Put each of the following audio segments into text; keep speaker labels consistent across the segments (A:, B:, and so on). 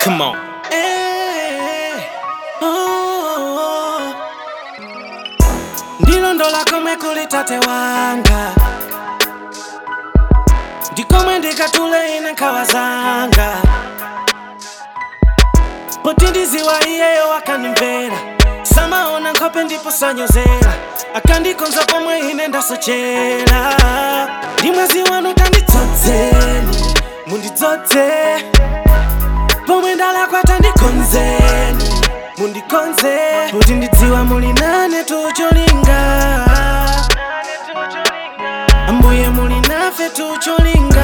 A: Come on.
B: Eh, oh. ndilondola komwe kuli tate wanga ndikomwe ndikatule ine nkhawa zanga poti ndiziwa iyeyo akandimvera samaona nkhope ndipo sanyozera akandikonza pomwe ine ndasochera ndi mwezi wanu tandidzodzeni mundidzodze pomwe ndalakwata ndikonzeni mundikonze kuti ndidziwa muli nane tucholinga ambuye muli nafe tucholinga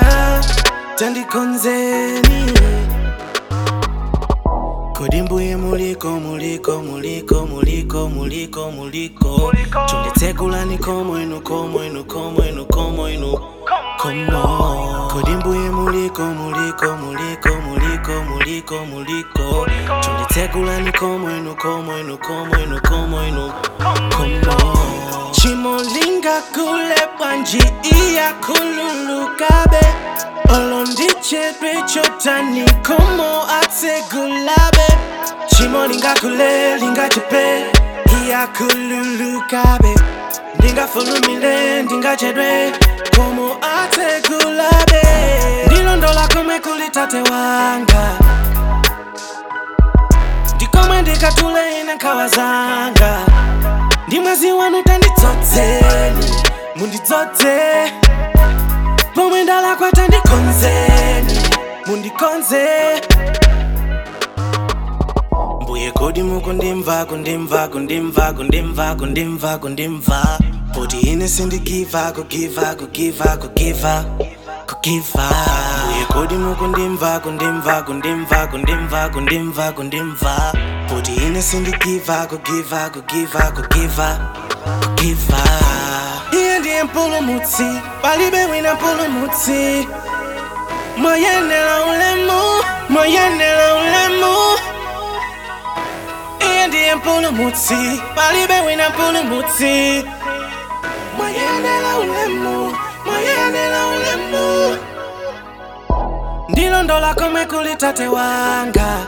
B: tandikonzeni kodi mbuye muliko muliko muliko muliko muliko muliko chonditsekulani komwenu komwenu komwenu komwenu komo kodi mbuye muliko muliko muliko muliko muliko muliko chonditsekulani komwenu komwenu komwenu komwenu komo chimolinga kule bwanji iya kululukabe olondichedwe chotani komo atsegulabe chimolinga kule lingachepe iya kululukabe ndingafulumile ndingachedwe komo atsegulabe ndilondola komwe kuli tate wanga ndikomwe ndikatule ine nkhawa zanga ndi mwezi wanu tandidzodzeni mundidzodze pomwe ndalakwa tandikonzeni mundikonze mbuye kodi mukundimva kundimva kundimva kundimva kundimva kundimva poti ine sindigiva kugiva kugiva kugiva kugiva mbuye kodi mukundimva kundimva kundimva kundimva kundimva kundimva poti ine sindigiva kugiva kugiva kugiva kugiva iye ndiye mpulumutsi palibe wina mpulumutsi moyenera ulemu moyenera ulemu iye ndiye mpulumutsi palibe wina mpulumutsi moyenera ulemu moyenera ulemu ndilondola komwe kuli tate wanga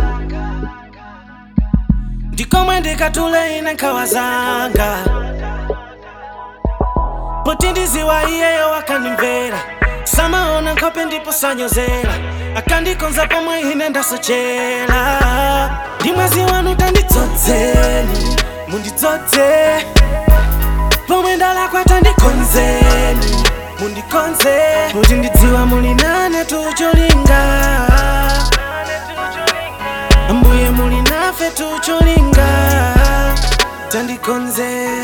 B: ndikomwe ndikatule ine nkhawa zanga poti ndiziwa iyeyo akandimvera samaona nkhope ndipo sanyozera akandikonza pomwe ine ndasochera ndi mwezi wanu tandidzodzeni mundidzodze pomwe ndalakwa tandikonzeni mundikonze kuti ndidziwa muli nane tucholinga ambuye muli nafe tucholinga tandikonzeni